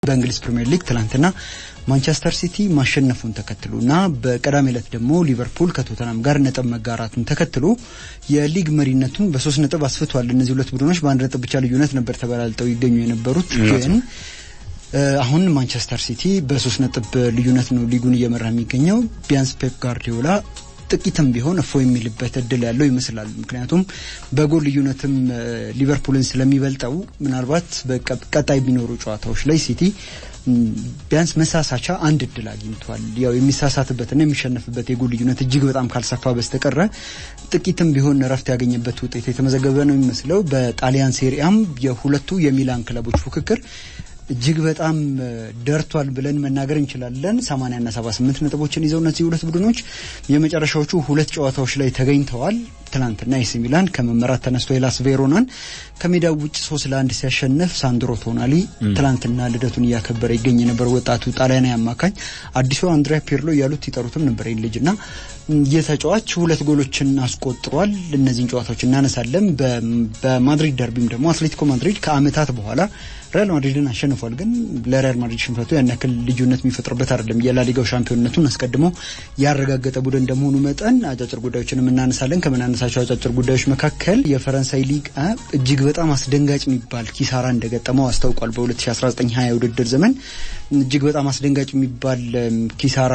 በእንግሊዝ ፕሪምየር ሊግ ትላንትና ማንቸስተር ሲቲ ማሸነፉን ተከትሎ እና በቀዳሚ ዕለት ደግሞ ሊቨርፑል ከቶተናም ጋር ነጥብ መጋራቱን ተከትሎ የሊግ መሪነቱን በሶስት ነጥብ አስፍቷል። እነዚህ ሁለት ቡድኖች በአንድ ነጥብ ብቻ ልዩነት ነበር ተበላልጠው ይገኙ የነበሩት ግን አሁን ማንቸስተር ሲቲ በሶስት ነጥብ ልዩነት ነው ሊጉን እየመራ የሚገኘው። ቢያንስ ፔፕ ጋርዲዮላ ጥቂትም ቢሆን እፎ የሚልበት እድል ያለው ይመስላል። ምክንያቱም በጎል ልዩነትም ሊቨርፑልን ስለሚበልጠው ምናልባት በቀጣይ ቢኖሩ ጨዋታዎች ላይ ሲቲ ቢያንስ መሳሳቻ አንድ እድል አግኝቷል። ያው የሚሳሳትበትና የሚሸነፍበት የጎል ልዩነት እጅግ በጣም ካልሰፋ በስተቀረ ጥቂትም ቢሆን እረፍት ያገኘበት ውጤት የተመዘገበ ነው የሚመስለው። በጣሊያን ሴሪያም የሁለቱ የሚላን ክለቦች ፉክክር እጅግ በጣም ደርቷል ብለን መናገር እንችላለን። 80 እና 78 ነጥቦችን ይዘው እነዚህ ሁለት ቡድኖች የመጨረሻዎቹ ሁለት ጨዋታዎች ላይ ተገኝተዋል። ትናንትና ኤሲ ሚላን ከመመራት ተነስቶ ሄላስ ቬሮናን ከሜዳው ውጭ ሶስት ለአንድ ሲያሸንፍ ሳንድሮ ቶናሊ ትናንትና ልደቱን እያከበረ ይገኝ የነበረ ወጣቱ ጣሊያናዊ አማካኝ አዲሱ አንድሪያ ፒርሎ እያሉት ይጠሩትም ነበር ይህ ልጅ እና የተጫዋች ሁለት ጎሎችን አስቆጥሯል። እነዚህን ጨዋታዎች እናነሳለን። በማድሪድ ደርቢም ደግሞ አትሌቲኮ ማድሪድ ከአመታት በኋላ ሪያል ማድሪድን አሸንፏል። ግን ለሪያል ማድሪድ ሽንፈቱ ያን ያክል ልዩነት የሚፈጥርበት አይደለም። የላሊጋው ሻምፒዮንነቱን አስቀድሞ ያረጋገጠ ቡድን እንደመሆኑ መጠን አጫጭር ጉዳዮችንም እናነሳለን። ከምናነሳቸው አጫጭር ጉዳዮች መካከል የፈረንሳይ ሊግ እጅግ በጣም አስደንጋጭ የሚባል ኪሳራ እንደገጠመው አስታውቋል። በ2019/20 የውድድር ዘመን እጅግ በጣም አስደንጋጭ የሚባል ኪሳራ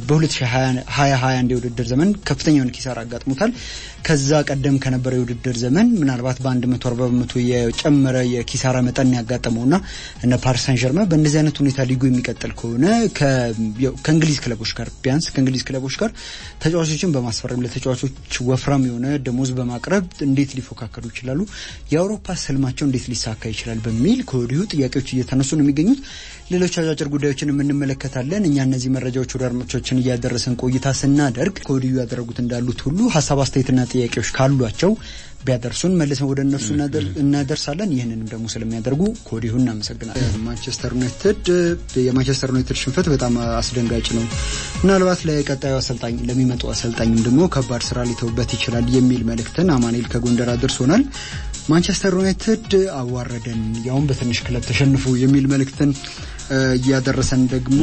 በ2021 የውድድር ዘመን ከፍተኛ የሆነ ኪሳራ አጋጥሞታል። ከዛ ቀደም ከነበረ የውድድር ዘመን ምናልባት በ140 በመቶ የጨመረ የኪሳራ መጠን ያጋጠመውና እነ ፓሪስ ሳን ጀርመን በእንደዚህ አይነት ሁኔታ ሊጉ የሚቀጥል ከሆነ ከእንግሊዝ ክለቦች ጋር ቢያንስ ከእንግሊዝ ክለቦች ጋር ተጫዋቾችን በማስፈረም ለተጫዋቾች ወፍራም የሆነ ደሞዝ በማቅረብ እንዴት ሊፎካከሩ ይችላሉ? የአውሮፓ ስልማቸው እንዴት ሊሳካ ይችላል? በሚል ከወዲሁ ጥያቄዎች እየተነሱ ነው የሚገኙት። ሌሎች አጫጭር ጉዳዮችን እንመለከታለን። እኛ እነዚህ መረጃዎች ወደ አድማጮቻችን እያደረሰን ቆይታ ስናደርግ ከወዲሁ ያደረጉት እንዳሉት ሁሉ ሀሳብ አስተያየትና ጥያቄዎች ካሏቸው ቢያደርሱን መልሰን ወደ እነሱ እናደርሳለን። ይህንንም ደግሞ ስለሚያደርጉ ከወዲሁ እናመሰግናለን። ማንቸስተር ዩናይትድ የማንቸስተር ዩናይትድ ሽንፈት በጣም አስደንጋጭ ነው። ምናልባት ለቀጣዩ አሰልጣኝ ለሚመጡ አሰልጣኝም ደግሞ ከባድ ስራ ሊተውበት ይችላል የሚል መልእክትን አማኑኤል ከጎንደር አድርሶናል። ማንቸስተር ዩናይትድ አዋረደን ያውም በትንሽ ክለብ ተሸንፎ የሚል መልእክትን እያደረሰን ደግሞ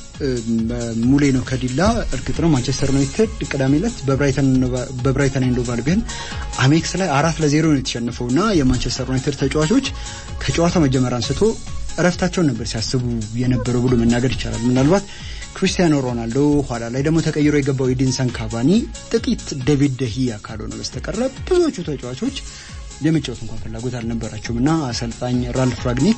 ሙሌ ነው ከዲላ። እርግጥ ነው ማንቸስተር ዩናይትድ ቅዳሜ ዕለት በብራይተን ኤንድ ሆቭ አልቢዮን አሜክስ ላይ አራት ለዜሮ ነው የተሸነፈው እና የማንቸስተር ዩናይትድ ተጫዋቾች ከጨዋታ መጀመር አንስቶ እረፍታቸውን ነበር ሲያስቡ የነበረው ብሎ መናገር ይቻላል። ምናልባት ክሪስቲያኖ ሮናልዶ ኋላ ላይ ደግሞ ተቀይሮ የገባው ኤዲንሰን ካቫኒ ጥቂት ዴቪድ ደሂያ ካልሆነ በስተቀረ ብዙዎቹ ተጫዋቾች የመጫወት እንኳን ፍላጎት አልነበራቸውም እና አሰልጣኝ ራልፍ ራግኒክ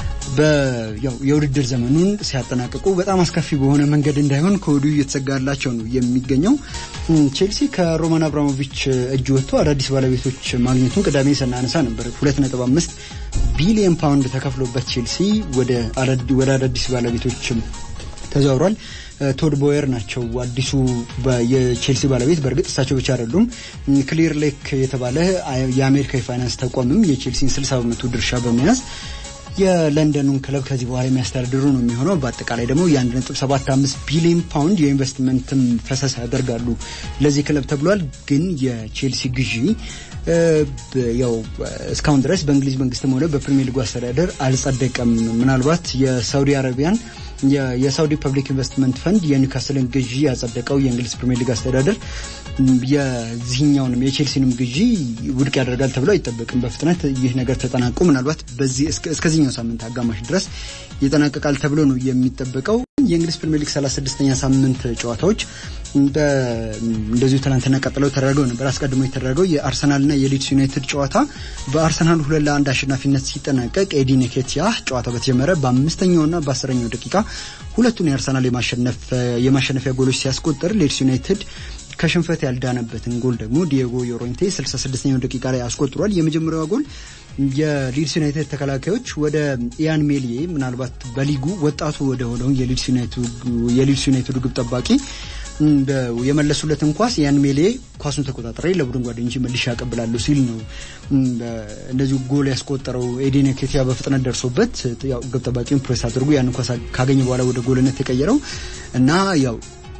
የውድድር ዘመኑን ሲያጠናቅቁ በጣም አስከፊ በሆነ መንገድ እንዳይሆን ከወዲሁ እየተሰጋላቸው ነው የሚገኘው። ቼልሲ ከሮማን አብራሞቪች እጅ ወጥቶ አዳዲስ ባለቤቶች ማግኘቱን ቅዳሜ ስናነሳ ነበር። ሁለት ነጥብ አምስት ቢሊየን ፓውንድ ተከፍሎበት ቼልሲ ወደ አዳዲስ ባለቤቶች ተዘውሯል። ቶድ ቦየር ናቸው አዲሱ የቼልሲ ባለቤት። በእርግጥ እሳቸው ብቻ አይደሉም። ክሊር ሌክ የተባለ የአሜሪካ የፋይናንስ ተቋምም የቼልሲን 60 በመቶ ድርሻ በመያዝ የለንደኑን ክለብ ከዚህ በኋላ የሚያስተዳድሩ ነው የሚሆነው። በአጠቃላይ ደግሞ የ1.75 ቢሊዮን ፓውንድ የኢንቨስትመንትም ፈሰስ ያደርጋሉ ለዚህ ክለብ ተብሏል። ግን የቼልሲ ግዢ ያው እስካሁን ድረስ በእንግሊዝ መንግስትም ሆነ በፕሪሚየር ሊጉ አስተዳደር አልጸደቀም። ምናልባት የሳውዲ አረቢያን የሳውዲ ፐብሊክ ኢንቨስትመንት ፈንድ የኒውካስልን ግዢ ያጸደቀው የእንግሊዝ ፕሪሚየር ሊግ አስተዳደር የዚህኛውንም የቼልሲንም ግዢ ውድቅ ያደርጋል ተብሎ አይጠበቅም። በፍጥነት ይህ ነገር ተጠናቆ ምናልባት በዚህ እስከዚህኛው ሳምንት አጋማሽ ድረስ ይጠናቀቃል ተብሎ ነው የሚጠበቀው። የእንግሊዝ ፕሪሚየር ሊግ 36ኛ ሳምንት ጨዋታዎች እንደዚሁ ትናንትና ቀጥለው ተደረገው ነበር። አስቀድሞ የተደረገው የአርሰናልና የሊድስ ዩናይትድ ጨዋታ በአርሰናል ሁለት ለአንድ አሸናፊነት ሲጠናቀቅ ኤዲ ኔኬቲያ ጨዋታው በተጀመረ በአምስተኛውና በአስረኛው ደቂቃ ሁለቱን የአርሰናል የማሸነፊያ ጎሎች ሲያስቆጥር ሊድስ ዩናይትድ ከሽንፈት ያልዳነበትን ጎል ደግሞ ዲየጎ ዮሮንቴ 66ኛው ደቂቃ ላይ አስቆጥሯል። የመጀመሪያዋ ጎል የሊድስ ዩናይትድ ተከላካዮች ወደ ኢያን ሜሊዬ ምናልባት በሊጉ ወጣቱ ወደ ሆነው የሊድስ ዩናይትዱ ግብ ጠባቂ የመለሱለትን ኳስ ያን ሜሌ ኳሱን ተቆጣጠረ ለቡድን ጓደኞች መልሼ ያቀብላለሁ ሲል ነው እንደዚሁ ጎል ያስቆጠረው። ኤዴን ኬቲያ በፍጥነት ደርሶበት ያው ግብ ጠባቂውን ፕሬስ አድርጎ ያን ኳስ ካገኘ በኋላ ወደ ጎልነት የቀየረው እና ያው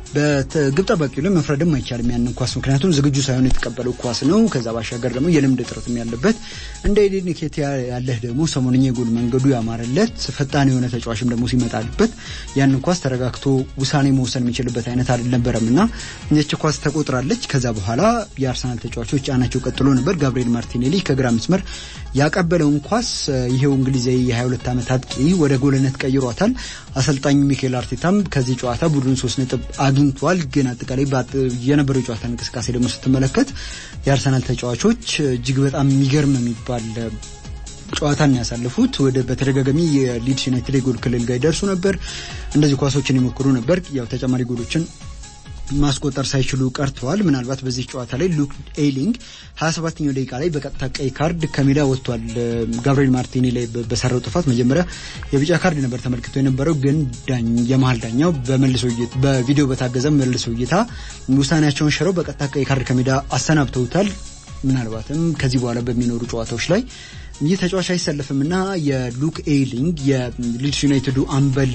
በግብ ጠባቂው ላይ መፍረድም አይቻልም ያንን ኳስ ምክንያቱም ዝግጁ ሳይሆን የተቀበለው ኳስ ነው። ከዛ ባሻገር ደግሞ የልምድ እጥረትም ያለበት እንደ ኤዴን ኬቲያ ያለህ ደግሞ ሰሞንኛ የጎል መንገዱ ያማረለት ፈጣን የሆነ ተጫዋችም ደግሞ ሲመጣልበት ያንን ኳስ ተረጋግቶ ውሳኔ መወሰን የሚችልበት አይነት አልነበረም እና ይህች ኳስ ተቆጥራለች። ከዛ በኋላ የአርሰናል ተጫዋቾች ጫናቸው ቀጥሎ ነበር። ጋብሪኤል ማርቲኔሊ ከግራ መስመር ያቀበለውን ኳስ ይሄው እንግሊዛዊ የ22 ዓመት አጥቂ ወደ ጎልነት ቀይሯታል። አሰልጣኝ ሚካኤል አርቴታም ከዚህ ጨዋታ ቡድን ሶስት ነጥብ አግኝቷል። ግን አጠቃላይ የነበረው የጨዋታ እንቅስቃሴ ደግሞ ስትመለከት የአርሰናል ተጫዋቾች እጅግ በጣም የሚገርም የሚባል ጨዋታን ያሳለፉት ወደ በተደጋጋሚ የሊድስ ዩናይትድ የጎል ክልል ጋር ይደርሱ ነበር። እንደዚህ ኳሶችን ይሞክሩ ነበር። ያው ተጨማሪ ጎሎችን ማስቆጠር ሳይችሉ ቀርተዋል። ምናልባት በዚህ ጨዋታ ላይ ሉክ ኤሊንግ 27ኛው ደቂቃ ላይ በቀጥታ ቀይ ካርድ ከሜዳ ወጥቷል። ጋብሪኤል ማርቲኒ ላይ በሰራው ጥፋት መጀመሪያ የቢጫ ካርድ ነበር ተመልክቶ የነበረው፣ ግን የመሀል ዳኛው በመልሶ በቪዲዮ በታገዘ መልሶ እይታ ውሳኔያቸውን ሽረው በቀጥታ ቀይ ካርድ ከሜዳ አሰናብተውታል። ምናልባትም ከዚህ በኋላ በሚኖሩ ጨዋታዎች ላይ ይህ ተጫዋች አይሰለፍም እና የሉክ ኤሊንግ የሊድስ ዩናይትዱ አምበል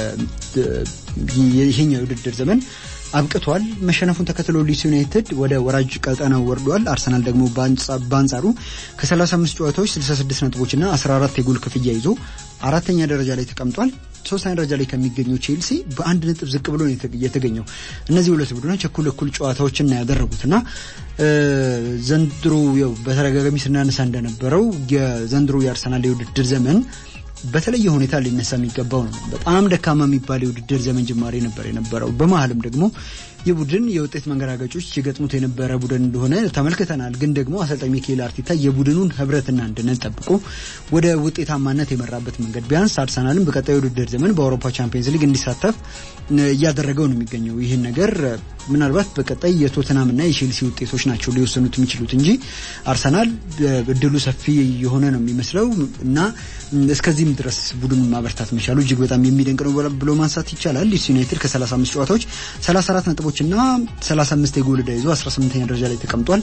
ይሄኛው የውድድር ዘመን አብቅቷል። መሸነፉን ተከትሎ ሊድስ ዩናይትድ ወደ ወራጅ ቀጠናው ወርዷል። አርሰናል ደግሞ በአንጻሩ ከ35 ጨዋታዎች 66 ነጥቦችና 14 የጎል ክፍያ ይዞ አራተኛ ደረጃ ላይ ተቀምጧል። ሶስተኛ ደረጃ ላይ ከሚገኘው ቼልሲ በአንድ ነጥብ ዝቅ ብሎ የተገኘው እነዚህ ሁለት ቡድኖች እኩል እኩል ጨዋታዎችን ያደረጉት እና ዘንድሮ በተደጋጋሚ ስናነሳ እንደነበረው የዘንድሮ የአርሰናል የውድድር ዘመን በተለየ ሁኔታ ሊነሳ የሚገባው ነው። በጣም ደካማ የሚባል የውድድር ዘመን ጅማሬ ነበር የነበረው። በመሀልም ደግሞ ይህ ቡድን የውጤት መንገራገጮች የገጥሙት የነበረ ቡድን እንደሆነ ተመልክተናል። ግን ደግሞ አሰልጣኝ ሚካኤል አርቴታ የቡድኑን ሕብረትና አንድነት ጠብቆ ወደ ውጤታማነት የመራበት መንገድ ቢያንስ አርሰናልን በቀጣይ የውድድር ዘመን በአውሮፓ ቻምፒየንስ ሊግ እንዲሳተፍ እያደረገው ነው የሚገኘው። ይህን ነገር ምናልባት በቀጣይ የቶትናምና የቼልሲ ውጤቶች ናቸው ሊወሰኑት የሚችሉት እንጂ አርሰናል እድሉ ሰፊ የሆነ ነው የሚመስለው እና እስከዚህም ድረስ ቡድኑን ማበርታት መቻሉ እጅግ በጣም የሚደንቅ ነው ብሎ ማንሳት ይቻላል። ሊድስ ዩናይትድ ከ35 ጨዋታዎች 34 ነጥቦች እና 35 የጎል ዕዳ ይዞ 18ኛ ደረጃ ላይ ተቀምጧል።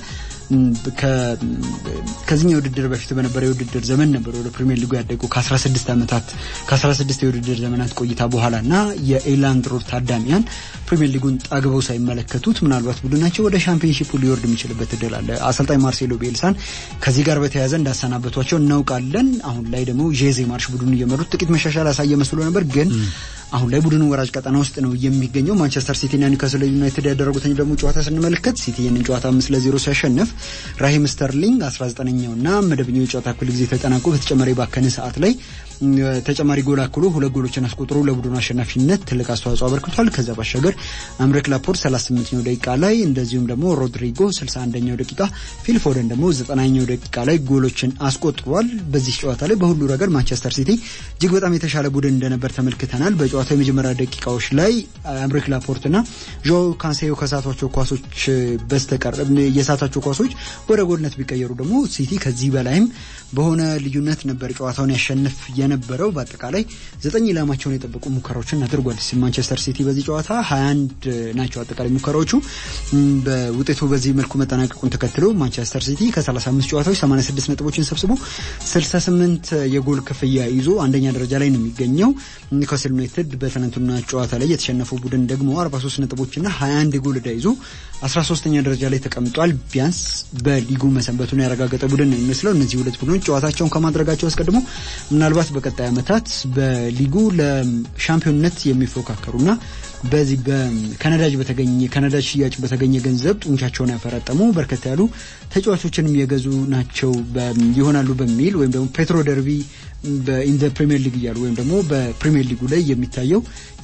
ከዚህኛው ውድድር በፊት በነበረ የውድድር ዘመን ነበር ወደ ፕሪሚየር ሊጉ ያደገው ከ16 ዓመታት ከ16 የውድድር ዘመናት ቆይታ በኋላ እና የኤላንድ ሮድ ታዳሚያን ፕሪሚየር ሊጉን ጠግበው ሳይመለከቱት ምናልባት ቡድናቸው ወደ ሻምፒዮንሺፑ ሊወርድ የሚችልበት እድል አለ። አሰልጣኝ ማርሴሎ ቤልሳን ከዚህ ጋር በተያያዘ እንዳሰናበቷቸው እናውቃለን። አሁን ላይ ደግሞ ጄዜ ማርሽ ቡድኑ እየመሩት ጥቂት መሻሻል ያሳየ መስሎ ነበር ግን አሁን ላይ ቡድኑ ወራጅ ቀጠና ውስጥ ነው የሚገኘው። ማንቸስተር ሲቲና ኒውካስል ዩናይትድ ያደረጉትን ደግሞ ጨዋታ ስንመለከት ሲቲ ይህንን ጨዋታ አምስት ለዜሮ ሲያሸንፍ ራሂም ስተርሊንግ 19ኛው እና መደበኛው የጨዋታ እኩል ጊዜ ተጠናቆ በተጨማሪ ባከነ ሰዓት ላይ ተጨማሪ ጎል አክሎ ሁለት ጎሎችን አስቆጥሮ ለቡድኑ አሸናፊነት ትልቅ አስተዋጽኦ አበርክቷል። ከዛ ባሻገር አምሬክ ላፖርት 38ኛው ደቂቃ ላይ እንደዚሁም ደግሞ ሮድሪጎ 61ኛው ደቂቃ፣ ፊል ፎደን ደግሞ 90ኛው ደቂቃ ላይ ጎሎችን አስቆጥሯል። በዚህ ጨዋታ ላይ በሁሉ ረገድ ማንቸስተር ሲቲ እጅግ በጣም የተሻለ ቡድን እንደነበር ተመልክተናል። በጨዋታው የመጀመሪያ ደቂቃዎች ላይ አምሬክ ላፖርትና ጆ ካንሴዮ ከሳቷቸው ኳሶች በስተቀር የሳቷቸው ኳሶች ወደ ጎልነት ቢቀየሩ ደግሞ ሲቲ ከዚህ በላይም በሆነ ልዩነት ነበር ጨዋታውን ያሸንፍ የነበረው በአጠቃላይ ዘጠኝ ኢላማቸውን የጠበቁ ሙከራዎችን አድርጓል። ማንቸስተር ሲቲ በዚህ ጨዋታ 21 ናቸው አጠቃላይ ሙከራዎቹ። በውጤቱ በዚህ መልኩ መጠናቀቁን ተከትሎ ማንቸስተር ሲቲ ከ35 ጨዋታዎች 86 ነጥቦችን ሰብስቦ 68 የጎል ክፍያ ይዞ አንደኛ ደረጃ ላይ ነው የሚገኘው። ኒውካስል ዩናይትድ በትናንትና ጨዋታ ላይ የተሸነፈው ቡድን ደግሞ 43 ነጥቦችና 21 የጎል ዕዳ ይዞ 13ኛ ደረጃ ላይ ተቀምጧል። ቢያንስ በሊጉ መሰንበቱን ያረጋገጠ ቡድን ነው የሚመስለው። እነዚህ ሁለት ቡድኖች ጨዋታቸውን ከማድረጋቸው አስቀድሞ ምናልባት በቀጣይ ዓመታት በሊጉ ለሻምፒዮንነት የሚፎካከሩና በዚህ ከነዳጅ በተገኘ ከነዳጅ ሽያጭ በተገኘ ገንዘብ ጡንቻቸውን ያፈረጠሙ በርከት ያሉ ተጫዋቾችንም የገዙ ናቸው ይሆናሉ በሚል ወይም ደግሞ ፔትሮ ደርቢ በኢን ዘ ፕሪሚየር ሊግ እያሉ ወይም ደግሞ በፕሪሚየር ሊጉ ላይ የሚታየው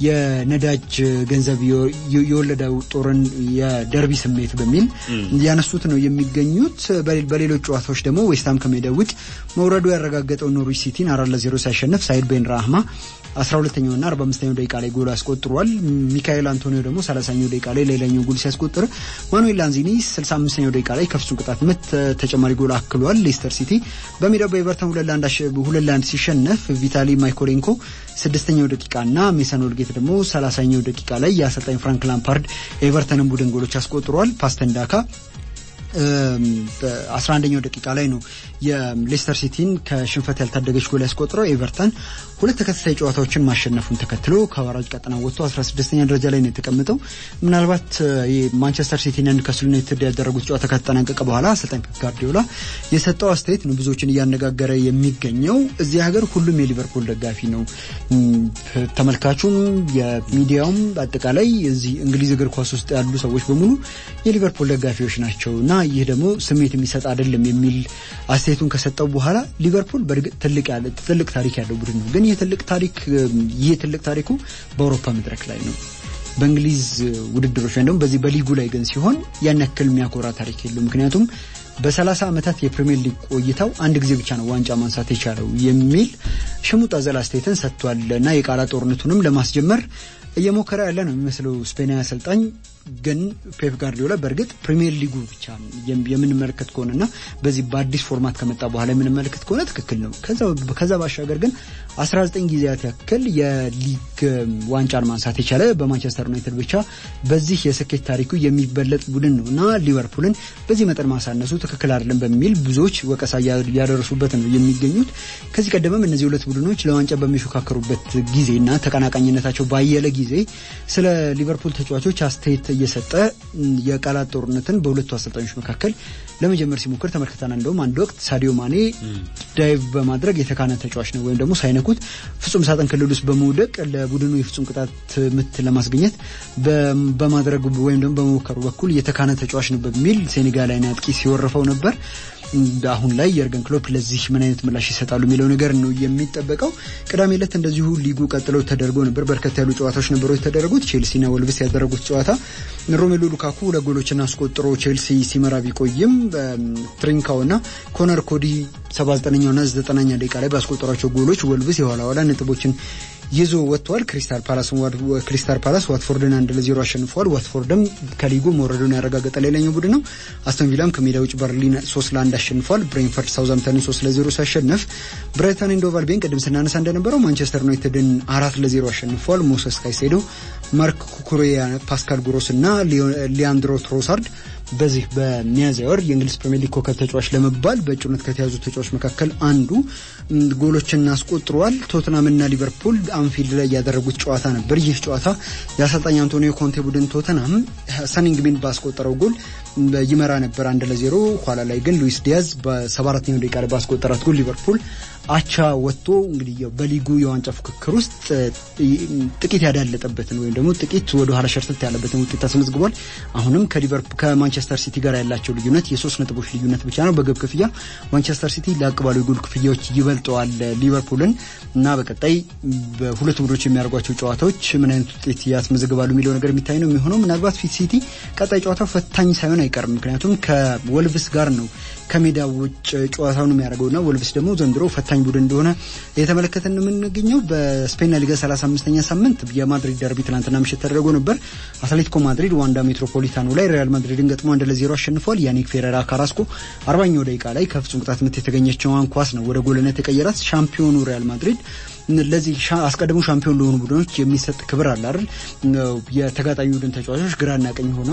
የነዳጅ ገንዘብ የወለደው ጦርን የደርቢ ስሜት በሚል ያነሱት ነው የሚገኙት። በሌሎች ጨዋታዎች ደግሞ ዌስትሃም ከሜዳ ውጭ መውረዱ ያረጋገጠው ኖርዊች ሲቲን አራት ለዜሮ ሲያሸንፍ ሳይድ ቤን ራህማ 12ኛው እና 45ኛው ደቂቃ ላይ ጎል አስቆጥሯል። ሚካኤል አንቶኒዮ ደግሞ 30ኛው ደቂቃ ላይ ሌላኛው ጎል ሲያስቆጥር ማኑኤል ላንዚኒ 65ኛው ደቂቃ ላይ ከፍጹም ቅጣት ምት ተጨማሪ ጎል አክሏል። ሌስተር ሲቲ በሜዳው በኤቨርተን ሁለት ለአንድ ሲሸነፍ ቪታሊ ማይኮሌንኮ ስድስተኛው ደቂቃ እና ሜሰን ወልጌት ደግሞ 30ኛው ደቂቃ ላይ የአሰልጣኝ ፍራንክ ላምፓርድ ኤቨርተንን ቡድን ጎሎች አስቆጥሯል። ፓስተን ዳካ በ11ኛው ደቂቃ ላይ ነው የሌስተር ሲቲን ከሽንፈት ያልታደገች ጎል ያስቆጥረው። ኤቨርተን ሁለት ተከታታይ ጨዋታዎችን ማሸነፉን ተከትሎ ከወራጅ ቀጠና ወጥቶ 16ኛ ደረጃ ላይ ነው የተቀመጠው። ምናልባት ማንቸስተር ሲቲና ኒውካስል ዩናይትድ ያደረጉት ጨዋታ ከተጠናቀቀ በኋላ አሰልጣኝ ፔፕ ጋርዲዮላ የሰጠው አስተያየት ነው ብዙዎችን እያነጋገረ የሚገኘው። እዚህ ሀገር ሁሉም የሊቨርፑል ደጋፊ ነው። ተመልካቹም፣ የሚዲያውም አጠቃላይ እዚህ እንግሊዝ እግር ኳስ ውስጥ ያሉ ሰዎች በሙሉ የሊቨርፑል ደጋፊዎች ናቸው እና ይህ ደግሞ ስሜት የሚሰጥ አይደለም የሚል አስተያየቱን ከሰጠው በኋላ ሊቨርፑል በእርግጥ ትልቅ ያለ ትልቅ ታሪክ ያለው ቡድን ነው። ግን ይህ ትልቅ ታሪክ ይህ ትልቅ ታሪኩ በአውሮፓ መድረክ ላይ ነው። በእንግሊዝ ውድድሮች ወይም ደግሞ በዚህ በሊጉ ላይ ግን ሲሆን ያን ያክል የሚያኮራ ታሪክ የለው። ምክንያቱም በሰላሳ ዓመታት የፕሪሚየር ሊግ ቆይታው አንድ ጊዜ ብቻ ነው ዋንጫ ማንሳት የቻለው የሚል ሽሙጥ አዘል አስተያየትን ሰጥቷል እና የቃላት ጦርነቱንም ለማስጀመር እየሞከረ ያለ ነው የሚመስለው ስፔናዊ አሰልጣኝ ግን ፔፕ ጋርዲዮላ በእርግጥ ፕሪሚየር ሊጉ ብቻ የምንመለከት ከሆነና በዚህ በአዲስ ፎርማት ከመጣ በኋላ የምንመለከት ከሆነ ትክክል ነው። ከዛ ባሻገር ግን 19 ጊዜያት ያክል የሊግ ዋንጫን ማንሳት የቻለ በማንቸስተር ዩናይትድ ብቻ በዚህ የስኬት ታሪኩ የሚበለጥ ቡድን ነው እና ሊቨርፑልን በዚህ መጠን ማሳነሱ ትክክል አይደለም በሚል ብዙዎች ወቀሳ እያደረሱበት ነው የሚገኙት። ከዚህ ቀደምም እነዚህ ሁለት ቡድኖች ለዋንጫ በሚፎካከሩበት ጊዜና ተቀናቃኝነታቸው ባየለ ጊዜ ስለ ሊቨርፑል ተጫዋቾች አስተያየት እየሰጠ የቃላት ጦርነትን በሁለቱ አሰልጣኞች መካከል ለመጀመር ሲሞክር ተመልክተናል። እንደውም አንድ ወቅት ሳዲዮ ማኔ ዳይቭ በማድረግ የተካነ ተጫዋች ነው ወይም ደግሞ ሳይነኩት ፍጹም ሳጥን ክልል ውስጥ በመውደቅ ለቡድኑ የፍጹም ቅጣት ምት ለማስገኘት በማድረግ ወይም ደግሞ በመሞከሩ በኩል የተካነ ተጫዋች ነው በሚል ሴኔጋላዊ አጥቂ ሲወርፈው ነበር። አሁን ላይ የርገን ክሎፕ ለዚህ ምን አይነት ምላሽ ይሰጣሉ የሚለው ነገር ነው የሚጠበቀው። ቅዳሜ ዕለት እንደዚሁ ሊጉ ቀጥለው ተደርጎ ነበር። በርከት ያሉ ጨዋታዎች ነበሩ የተደረጉት። ቼልሲና ወልቭስ ያደረጉት ጨዋታ ሮሜሎ ሉካኩ ሁለት ጎሎችን አስቆጥሮ ቼልሲ ሲመራ ቢቆይም ትሪንካውና ኮነር ኮዲ 79ኛውና 90ኛ ደቂቃ ላይ ባስቆጠሯቸው ጎሎች ወልቭስ የኋላ ኋላ ነጥቦችን ይዞ ወጥቷል። ክሪስታል ፓላስ ክሪስታል ፓላስ ዋትፎርድን አንድ ለዜሮ አሸንፏል። ዋትፎርድም ከሊጉ መውረዱን ያረጋገጠ ሌላኛው ቡድን ነው። አስቶን ቪላም ከሜዳ ውጭ በርሊን ሶስት ለአንድ አሸንፏል። ብሬንፈርድ ሳውዛምተንን ሶስት ለዜሮ ሲያሸንፍ ብራይተን ኤንድ ሆቭ አልቢዮን ቅድም ስናነሳ እንደነበረው ማንቸስተር ዩናይትድን አራት ለዜሮ አሸንፏል። ሞሰስ ካይሴዶ፣ ማርክ ኩኩሬያ፣ ፓስካል ጉሮስ እና ሊያንድሮ ትሮሳርድ በዚህ በሚያዝያ ወር የእንግሊዝ ፕሪሚየር ሊግ ኮከብ ተጫዋች ለመባል በእጩነት ከተያዙ ተጫዋች መካከል አንዱ ጎሎችን አስቆጥረዋል። ቶትናምና ሊቨርፑል አንፊልድ ላይ ያደረጉት ጨዋታ ነበር። ይህ ጨዋታ የአሰልጣኝ አንቶኒዮ ኮንቴ ቡድን ቶተናም ሰኒንግሚን ባስቆጠረው ጎል ይመራ ነበር አንድ ለዜሮ። ኋላ ላይ ግን ሉዊስ ዲያዝ በሰባ አራተኛው ደቂቃ ላይ ባስቆጠራት ጎል ሊቨርፑል አቻ ወጥቶ እንግዲህ በሊጉ የዋንጫ ፉክክር ውስጥ ጥቂት ያዳለጠበትን ወይም ደግሞ ጥቂት ወደ ኋላ ሸርተት ያለበትን ውጤት አስመዝግቧል። አሁንም ከሊቨርፑል ከማንቸስተር ሲቲ ጋር ያላቸው ልዩነት የሶስት ነጥቦች ልዩነት ብቻ ነው። በግብ ክፍያ ማንቸስተር ሲቲ ላቅ ባሉ የጎል ክፍያዎች ይበልጠዋል ሊቨርፑልን እና በቀጣይ በሁለቱ ቡድኖች የሚያደርጓቸው ጨዋታዎች ምን አይነት ውጤት ያስመዘግባሉ የሚለው ነገር የሚታይ ነው የሚሆነው። ምናልባት ፊት ሲቲ ቀጣይ ጨዋታው ፈታኝ ሳይሆን አይቀርም። ምክንያቱም ከወልቭስ ጋር ነው ከሜዳ ውጭ ጨዋታውን የሚያደርገውና ወልቭስ ደግሞ ዘንድሮ ፈታኝ ቡድን እንደሆነ የተመለከተን የምንገኘው በስፔን ሊጋ 35ኛ ሳምንት የማድሪድ ደርቢ ትናንትና ምሽት ተደርጎ ነበር። አትሌቲኮ ማድሪድ ዋንዳ ሜትሮፖሊታኖ ላይ ሪያል ማድሪድን ገጥሞ አንድ ለዜሮ አሸንፏል። ያኒክ ፌሬራ ካራስኮ አርባኛው ደቂቃ ላይ ከፍጹም ቅጣት ምት የተገኘችውን ኳስ ነው ወደ ጎልነት የቀየራት። ሻምፒዮኑ ሪያል ማድሪድ ለዚህ አስቀድሞ ሻምፒዮን ለሆኑ ቡድኖች የሚሰጥ ክብር አለ አይደል? የተጋጣሚ ቡድን ተጫዋቾች ግራና ቀኝ ሆነው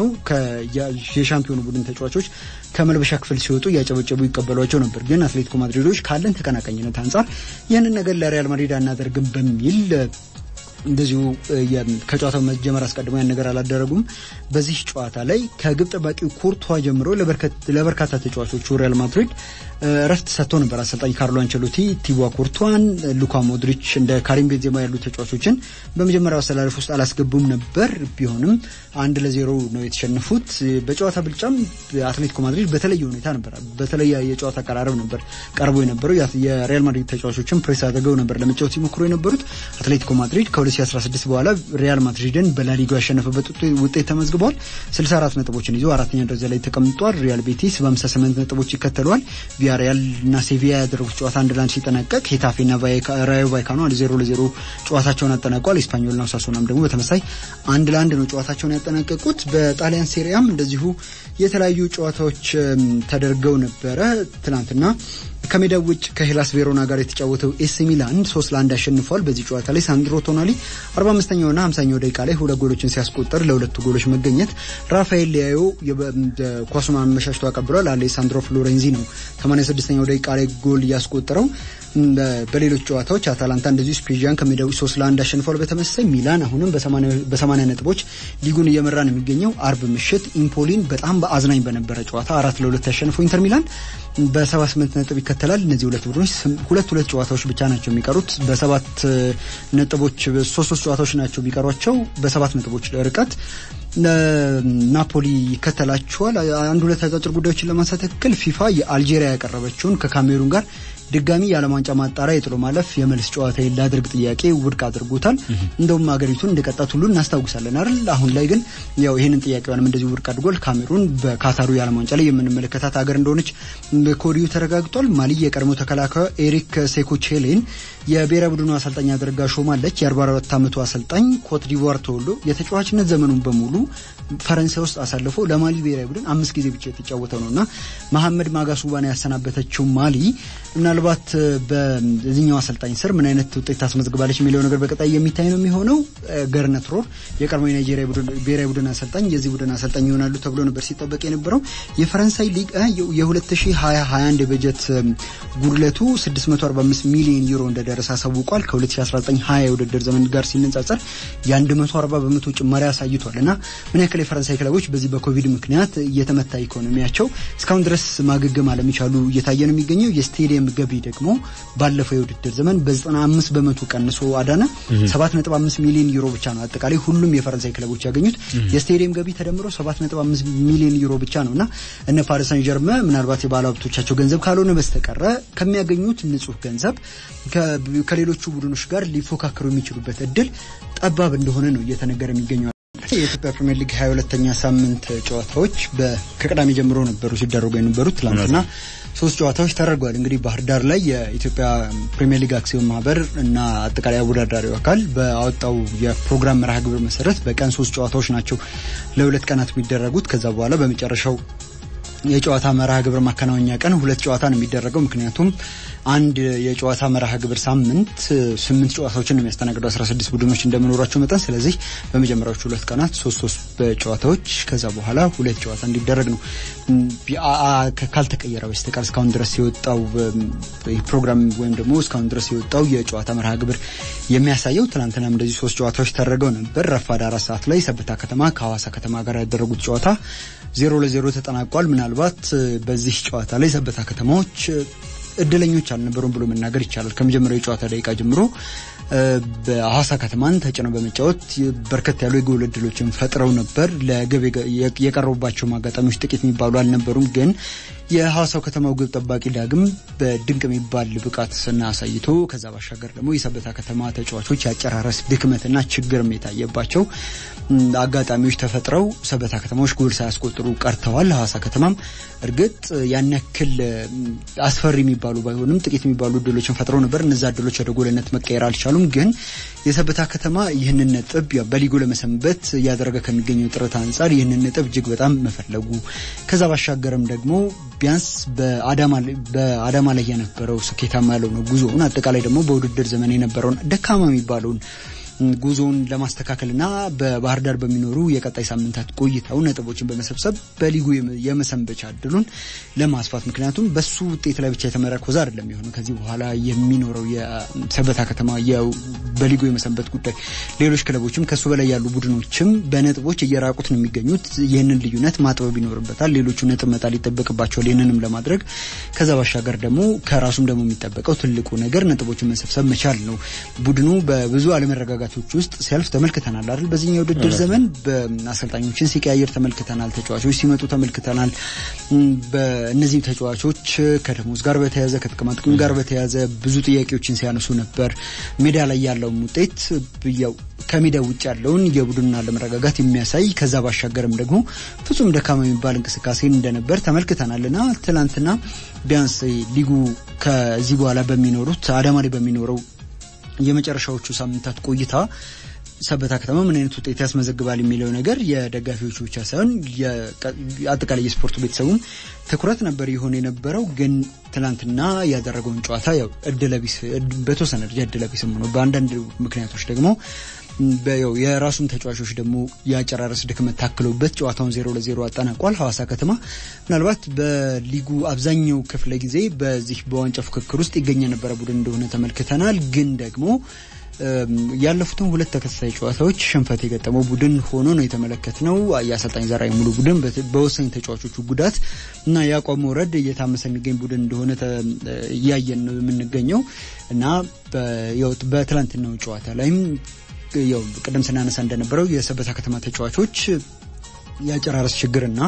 የሻምፒዮኑ ቡድን ተጫዋቾች ከመልበሻ ክፍል ሲወጡ እያጨበጨቡ ይቀበሏቸው ነበር። ግን አትሌቲኮ ማድሪዶች ካለን ተቀናቃኝነት አንጻር ይህንን ነገር ለሪያል ማድሪድ አናደርግም በሚል እንደዚሁ ከጨዋታው መጀመር አስቀድሞ ያን ነገር አላደረጉም። በዚህ ጨዋታ ላይ ከግብ ጠባቂው ኮርቷ ጀምሮ ለበርካታ ተጫዋቾቹ ሪያል ማድሪድ እረፍት ሰጥቶ ነበር። አሰልጣኝ ካርሎ አንቸሎቲ ቲቦ ኮርቷን፣ ሉካ ሞድሪች እንደ ካሪም ቤንዜማ ያሉ ተጫዋቾችን በመጀመሪያው አሰላለፍ ውስጥ አላስገቡም ነበር። ቢሆንም አንድ ለዜሮ ነው የተሸነፉት። በጨዋታ ብልጫም አትሌቲኮ ማድሪድ በተለየ ሁኔታ ነበር፣ በተለየ የጨዋታ አቀራረብ ነበር ቀርቦ የነበረው። የሪያል ማድሪድ ተጫዋቾችን ፕሬስ አድርገው ነበር ለመጫወት ሲሞክሩ የነበሩት። አትሌቲኮ ማድሪድ ከ2016 በኋላ ሪያል ማድሪድን በላሊጋው ያሸነፈበት ውጤት ተመዝግቧል። 64 ነጥቦችን ይዞ አራተኛ ደረጃ ላይ ተቀምጧል። ሪያል ቤቲስ በ58 ነጥቦች ይከተለዋል። ቪያሪያል እና ሴቪያ ያደረጉት ጨዋታ አንድ ለአንድ ሲጠናቀቅ ሄታፌና ራዮ ቫይካኖ አንድ ዜሮ ለዜሮ ጨዋታቸውን አጠናቋል። ኤስፓኞልና ሳሶናም ደግሞ በተመሳይ አንድ ለአንድ ነው ጨዋታቸውን ያጠናቀቁት። በጣሊያን ሴሪያም እንደዚሁ የተለያዩ ጨዋታዎች ተደርገው ነበረ ትናንትና ከሜዳ ውጭ ከሄላስ ቬሮና ጋር የተጫወተው ኤሲ ሚላን ሶስት ለአንድ አሸንፏል። በዚህ ጨዋታ ላይ ሳንድሮ ቶናሊ 45ኛውና 50ኛው ደቂቃ ላይ ሁለት ጎሎችን ሲያስቆጠር ለሁለቱ ጎሎች መገኘት ራፋኤል ሊያዮ ኳሱን አመሻሽቶ አቀብሏል። አሌሳንድሮ ፍሎሬንዚ ነው 86ኛው ደቂቃ ላይ ጎል ያስቆጠረው። በሌሎች ጨዋታዎች አታላንታ እንደዚሁ ስፕሪጃን ከሜዳው ሶስት ለአንድ አሸንፏል። በተመሳሳይ ሚላን አሁንም በሰማንያ ነጥቦች ሊጉን እየመራ ነው የሚገኘው። አርብ ምሽት ኢምፖሊን በጣም በአዝናኝ በነበረ ጨዋታ አራት ለሁለት ያሸንፈው ኢንተር ሚላን በሰባ ስምንት ነጥብ ይከተላል። እነዚህ ሁለት ቡድኖች ሁለት ሁለት ጨዋታዎች ብቻ ናቸው የሚቀሩት። በሰባት ነጥቦች ሶስት ሶስት ጨዋታዎች ናቸው የሚቀሯቸው በሰባት ነጥቦች ርቀት ናፖሊ ይከተላቸዋል። አንድ ሁለት አጫጭር ጉዳዮችን ለማንሳት ያክል ፊፋ የአልጄሪያ ያቀረበችውን ከካሜሩን ጋር ድጋሚ የዓለም ዋንጫ ማጣሪያ የጥሎ ማለፍ የመልስ ጨዋታ ላድርግ ጥያቄ ውድቅ አድርጎታል። እንደውም ሀገሪቱን እንደቀጣት ሁሉ እናስታውሳለን አይደል? አሁን ላይ ግን ያው ይህንን ጥያቄዋንም እንደዚሁ ውድቅ አድርጓል። ካሜሩን በካታሩ የዓለም ዋንጫ ላይ የምንመለከታት ሀገር እንደሆነች ከወዲሁ ተረጋግጧል። ማሊ የቀድሞ ተከላካዩ ኤሪክ ሴኮቼሌን የብሔራዊ ቡድኑ አሰልጣኝ አድርጋ ሾማለች። የ44 ዓመቱ አሰልጣኝ ኮት ዲቮር ተወልዶ የተጫዋችነት ዘመኑን በሙሉ ፈረንሳይ ውስጥ አሳልፎ ለማሊ ብሔራዊ ቡድን አምስት ጊዜ ብቻ የተጫወተው ነው እና መሐመድ ማጋሱባን ያሰናበተችው ማሊ ምናልባት በዚህኛው አሰልጣኝ ስር ምን አይነት ውጤት ታስመዝግባለች የሚለው ነገር በቀጣይ የሚታይ ነው የሚሆነው። ገርነት ሮር የቀድሞ የናይጄሪያ ብሔራዊ ቡድን አሰልጣኝ የዚህ ቡድን አሰልጣኝ ይሆናሉ ተብሎ ነበር ሲጠበቅ የነበረው። የፈረንሳይ ሊግ የ2020/21 የበጀት ጉድለቱ 645 ሚሊዮን ዩሮ እንደደረሰ አሳውቋል። ከ2019/20 የውድድር ዘመን ጋር ሲነጻጸር የ140 በመቶ ጭማሪ አሳይቷል እና ምን ያክል የፈረንሳይ ክለቦች በዚህ በኮቪድ ምክንያት የተመታ ኢኮኖሚያቸው እስካሁን ድረስ ማገገም አለመቻሉ እየታየ ነው የሚገኘው። የስቴዲየም ገቢ ደግሞ ባለፈው የውድድር ዘመን በ95 በመቶ ቀንሶ አዳነ። 7.5 ሚሊዮን ዩሮ ብቻ ነው አጠቃላይ ሁሉም የፈረንሳይ ክለቦች ያገኙት። የስቴዲየም ገቢ ተደምሮ 7.5 ሚሊዮን ዩሮ ብቻ ነው እና እነ ፓሪስ ሳን ጀርመ ምናልባት የባለ ሀብቶቻቸው ገንዘብ ካልሆነ በስተቀረ ከሚያገኙት ንጹህ ገንዘብ ከሌሎቹ ቡድኖች ጋር ሊፎካከሩ የሚችሉበት እድል ጠባብ እንደሆነ ነው እየተነገረ የሚገኘው። የኢትዮጵያ ፕሪሚየር ሊግ 22ኛ ሳምንት ጨዋታዎች ከቅዳሜ ጀምሮ ነበሩ ሲደረጉ የነበሩት ትላንትና ሶስት ጨዋታዎች ተደርገዋል። እንግዲህ ባህር ዳር ላይ የኢትዮጵያ ፕሪሚየር ሊግ አክሲዮን ማህበር እና አጠቃላይ አወዳዳሪው አካል በአወጣው የፕሮግራም መርሃ ግብር መሰረት በቀን ሶስት ጨዋታዎች ናቸው ለሁለት ቀናት የሚደረጉት። ከዛ በኋላ በመጨረሻው የጨዋታ መርሃ ግብር ማከናወኛ ቀን ሁለት ጨዋታ ነው የሚደረገው። ምክንያቱም አንድ የጨዋታ መርሃ ግብር ሳምንት ስምንት ጨዋታዎችን ነው የሚያስተናግደው አስራ ስድስት ቡድኖች እንደመኖራቸው መጠን። ስለዚህ በመጀመሪያዎቹ ሁለት ቀናት ሶስት ሶስት ጨዋታዎች ከዛ በኋላ ሁለት ጨዋታ እንዲደረግ ነው ካልተቀየረ በስተቀር እስካሁን ድረስ የወጣው ፕሮግራም ወይም ደግሞ እስካሁን ድረስ የወጣው የጨዋታ መርሃ ግብር የሚያሳየው። ትናንትናም እንደዚህ ሶስት ጨዋታዎች ተደረገው ነበር። ረፋድ አራት ሰዓት ላይ ሰበታ ከተማ ከሐዋሳ ከተማ ጋር ያደረጉት ጨዋታ ዜሮ ለዜሮ ተጠናቋል። ምናልባት በዚህ ጨዋታ ላይ ሰበታ ከተማዎች እድለኞች አልነበሩም ብሎ መናገር ይቻላል። ከመጀመሪያው የጨዋታ ደቂቃ ጀምሮ በሐዋሳ ከተማን ተጭነው በመጫወት በርከት ያሉ የጎል እድሎችን ፈጥረው ነበር። ለግብ የቀረቡባቸው አጋጣሚዎች ጥቂት የሚባሉ አልነበሩም። ግን የሐዋሳው ከተማው ግብ ጠባቂ ዳግም በድንቅ የሚባል ብቃት ስና አሳይቶ ከዛ ባሻገር ደግሞ የሰበታ ከተማ ተጫዋቾች የአጨራረስ ድክመትና ችግርም የታየባቸው አጋጣሚዎች ተፈጥረው ሰበታ ከተማዎች ጎል ሳያስቆጥሩ ቀርተዋል። ሐዋሳ ከተማም እርግጥ ያን ያክል አስፈሪ የሚባሉ ባይሆንም ጥቂት የሚባሉ እድሎችን ፈጥረው ነበር። እነዛ እድሎች ወደ ጎልነት መቀየር አልቻሉም። ግን የሰበታ ከተማ ይህንን ነጥብ በሊጉ ለመሰንበት እያደረገ ከሚገኘው ጥረት አንጻር ይህንን ነጥብ እጅግ በጣም መፈለጉ ከዛ ባሻገርም ደግሞ ቢያንስ በአዳማ ላይ የነበረው ስኬታማ ያልሆነ ጉዞውን አጠቃላይ ደግሞ በውድድር ዘመን የነበረውን ደካማ የሚባለውን ጉዞውን ለማስተካከልና በባህር ዳር በሚኖሩ የቀጣይ ሳምንታት ቆይታው ነጥቦችን በመሰብሰብ በሊጉ የመሰንበቻ እድሉን ለማስፋት ምክንያቱም በሱ ውጤት ላይ ብቻ የተመረኮዘ አይደለም የሆነው ከዚህ በኋላ የሚኖረው የሰበታ ከተማ በሊጉ የመሰንበት ጉዳይ ሌሎች ክለቦችም ከሱ በላይ ያሉ ቡድኖችም በነጥቦች እየራቁት ነው የሚገኙት። ይህንን ልዩነት ማጥበብ ይኖርበታል። ሌሎቹ ነጥብ መጣል ይጠበቅባቸዋል። ይህንንም ለማድረግ ከዛ ባሻገር ደግሞ ከራሱም ደግሞ የሚጠበቀው ትልቁ ነገር ነጥቦችን መሰብሰብ መቻል ነው። ቡድኑ በብዙ አለመረጋጋት ቶች ውስጥ ሲያልፍ ተመልክተናል አይደል? በዚህኛው የውድድር ዘመን በአሰልጣኞችን ሲቀያየር ተመልክተናል። ተጫዋቾች ሲመጡ ተመልክተናል። በእነዚህ ተጫዋቾች ከደሞዝ ጋር በተያያዘ ከጥቅማ ጥቅም ጋር በተያያዘ ብዙ ጥያቄዎችን ሲያነሱ ነበር። ሜዳ ላይ ያለውም ውጤት ያው ከሜዳ ውጭ ያለውን የቡድኑን አለመረጋጋት የሚያሳይ ከዛ ባሻገርም ደግሞ ፍጹም ደካማ የሚባል እንቅስቃሴ እንደነበር ተመልክተናልና ትናንትና ቢያንስ ሊጉ ከዚህ በኋላ በሚኖሩት አዳማ ላይ በሚኖረው የመጨረሻዎቹ ሳምንታት ቆይታ ሰበታ ከተማ ምን አይነት ውጤት ያስመዘግባል የሚለው ነገር የደጋፊዎቹ ብቻ ሳይሆን አጠቃላይ የስፖርቱ ቤተሰቡም ትኩረት ነበር ይሆን የነበረው። ግን ትናንትና ያደረገውን ጨዋታ ያው እድለቢስ በተወሰነ ደረጃ እድለቢስም ሆኖ በአንዳንድ ምክንያቶች ደግሞ የራሱን ተጫዋቾች ደግሞ የአጨራረስ ድክመት ታክሎበት ጨዋታውን ዜሮ ለዜሮ አጠናቋል። ሐዋሳ ከተማ ምናልባት በሊጉ አብዛኛው ክፍለ ጊዜ በዚህ በዋንጫ ፉክክር ውስጥ ይገኝ የነበረ ቡድን እንደሆነ ተመልክተናል። ግን ደግሞ ያለፉትን ሁለት ተከታታይ ጨዋታዎች ሽንፈት የገጠመው ቡድን ሆኖ ነው የተመለከትነው። የአሰልጣኝ ዘርአይ ሙሉ ቡድን በወሳኝ ተጫዋቾቹ ጉዳት እና የአቋም መውረድ እየታመሰ የሚገኝ ቡድን እንደሆነ እያየን ነው የምንገኘው እና በትላንትናው ጨዋታ ላይም ያው ቅድም ስናነሳ እንደነበረው የሰበታ ከተማ ተጫዋቾች የአጨራረስ ችግርና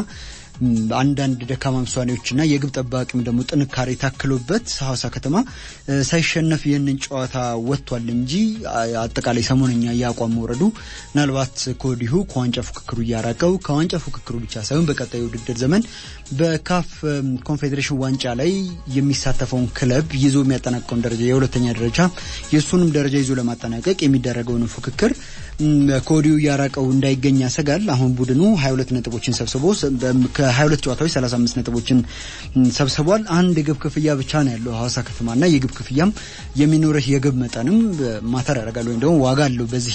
አንዳንድ ደካማ ውሳኔዎችና የግብ ጠባቂም ደግሞ ጥንካሬ ታክሎበት ሐዋሳ ከተማ ሳይሸነፍ ይህንን ጨዋታ ወጥቷል እንጂ አጠቃላይ ሰሞነኛ የአቋም መውረዱ ምናልባት ከወዲሁ ከዋንጫ ፉክክሩ እያራቀው ከዋንጫ ፉክክሩ ብቻ ሳይሆን በቀጣዩ ውድድር ዘመን በካፍ ኮንፌዴሬሽን ዋንጫ ላይ የሚሳተፈውን ክለብ ይዞ የሚያጠናቀውን ደረጃ የሁለተኛ ደረጃ የእሱንም ደረጃ ይዞ ለማጠናቀቅ የሚደረገውን ፉክክር ከወዲሁ እያራቀው እንዳይገኝ ያሰጋል። አሁን ቡድኑ 22 ነጥቦችን ሰብስቦ ከ22 ጨዋታዎች 35 ነጥቦችን ሰብስቧል። አንድ የግብ ክፍያ ብቻ ነው ያለው ሐዋሳ ከተማና የግብ ክፍያም የሚኖርህ የግብ መጠንም ማተር ያደርጋል ወይም ደግሞ ዋጋ አለው በዚህ